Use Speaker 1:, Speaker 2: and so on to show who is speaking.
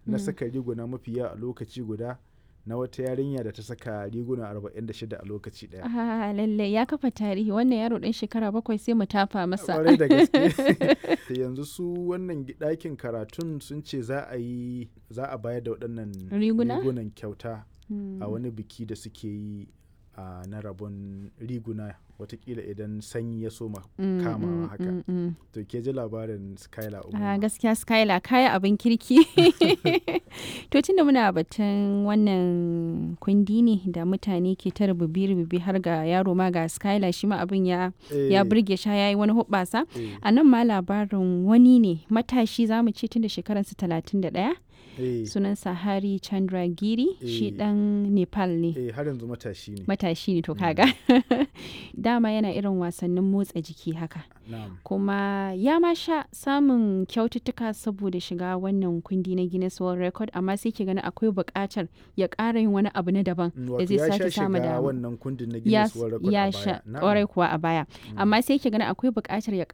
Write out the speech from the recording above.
Speaker 1: na saka riguna mafiya a lokaci guda na wata yarinya da ta saka riguna 46 a lokaci daya.
Speaker 2: Ah, lalle ya kafa tarihi wannan yaro ɗan shekara bakwai sai mu tafa masa.
Speaker 1: Kwarai da gaske. yanzu su wannan ɗakin karatun sun ce za a yi za a bayar da waɗannan
Speaker 2: Riguna?
Speaker 1: rigunan kyauta
Speaker 2: Mm.
Speaker 1: a wani biki da suke yi a na rabon riguna watakila idan sanyi ya soma
Speaker 2: Mm,
Speaker 1: kamawa
Speaker 2: mm,
Speaker 1: haka.
Speaker 2: mm, mm.
Speaker 1: To ke ji labarin Skylar
Speaker 2: Ah,
Speaker 1: Umar.
Speaker 2: gaskiya Skylar kaya abin kirki. to tunda muna batun wannan kundi ne da mutane ke ta rububi-rububi har ga yaro ma ga Skylar shi ma abin ya ya burge sha yayi wani hubbasa. A nan ma labarin wani ne matashi za mu ce tun da shekararsa talatin da ɗaya sunansa Hari Chandragiri shi
Speaker 1: Eh.
Speaker 2: ɗan Nepal ne.
Speaker 1: Eh har yanzu matashi ne.
Speaker 2: Matashi ne to kaga. Dama yana irin wasannin motsa jiki haka.
Speaker 1: Na'am.
Speaker 2: kuma ya ma sha samun kyaututtuka saboda shiga wannan kundi na Guinness World Record amma sai ke gani akwai buƙatar ya ƙara yin wani abu na daban
Speaker 1: Mm,
Speaker 2: da
Speaker 1: Wato
Speaker 2: zai
Speaker 1: ya
Speaker 2: sake
Speaker 1: sha
Speaker 2: samu
Speaker 1: shiga
Speaker 2: dama.
Speaker 1: wannan kundin na
Speaker 2: ya
Speaker 1: Guinness World Record
Speaker 2: ya
Speaker 1: a
Speaker 2: sha
Speaker 1: baya. Na'am.
Speaker 2: ƙwarai kuwa a baya amma sai ke gani akwai buƙatar ya